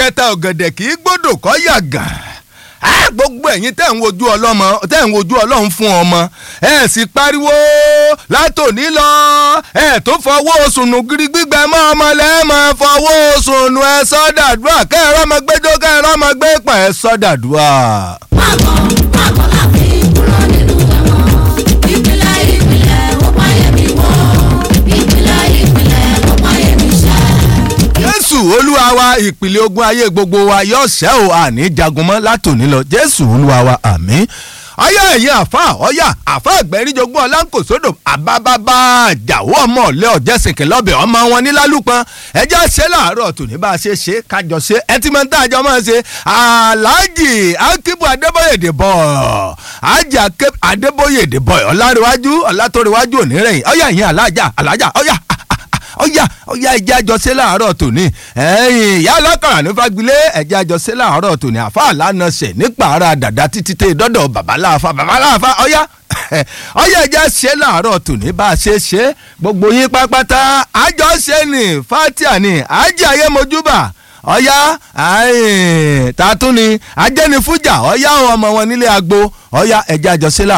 kẹta ọ̀gẹ̀dẹ̀ kì í gbọ́dọ̀ kọ́ yàgàn á gbogbo ẹ̀yin tẹ̀ ń wojú ọlọ́mọ tẹ̀ ń wojú ọlọ́run fún ọmọ ẹ̀ sì pariwo látòní lọ ẹ̀ tó fọwọ́ sùnù gírí gbígbẹ mọ́ ọmọ lẹ́ẹ̀mọ́ fọwọ́ sùnù ẹ̀ sọ́dàdúrà kẹ́ẹ̀rọ ọmọ gbẹjọ́ kẹ́ẹ̀rọ ọmọ gbẹ pọ̀ ẹ̀ sọ́dàdúrà. Máàbọ̀ máàbọ̀ láàfin kúrò nínú ẹ̀wọ̀n. Ìpìlẹ̀ ìpìlẹ̀ ó páyé mi wọ̀. Ìpìlẹ̀ ìpìlẹ̀ ó páyé mi ṣẹ́. jésù olúwa wa ìpìlẹ̀ ogun ayé gbogbo wa yóò ṣẹ́ ò àní jagun mọ́ látòní lọ jésù olúwa wa àmín ọyá ẹ̀yin àfa ọyá àfa ẹgbẹ́rìnjogún ọlánkòsódò àbábábá àjàwó ọmọ ọ̀lẹ́ ọ̀jẹ̀sìnkì lọ́bẹ̀ ọmọ wọn nílálùpọ̀n ẹjẹ́ ṣe láàárọ̀ tòní bá a ṣe ṣe kájọ ṣe ẹtìmọ́tà àjọ máa ṣe aláàjì akíbu adébóyèdè bọ̀ àjì adébóyèdè bọ̀ ọ̀làríwájú ọ̀làtòríwájú ònírẹ̀yìn ọyá ẹ̀yin alájà alájà ọyá ọyá ọyá ẹjẹ àjọṣe láàárọ̀ tòní ẹ̀yìn ìyá alákàrà ní fagilé ẹjẹ àjọṣe láàárọ̀ tòní àfa àlànà ṣe nípa ara dàda títí tẹ dọdọ babaláfa babaláfa ọyá ọyá ẹjẹ ṣe láàárọ̀ tòní bá a ṣe ṣe gbogbo yín pápátá àjọṣe ní fatia ní àjẹ ayé mojúbà ọyá tààtún ni ajẹnifújà ọyá ọmọ wọn nílé agbo ọyá ẹjẹ àjọṣe láàárọ̀.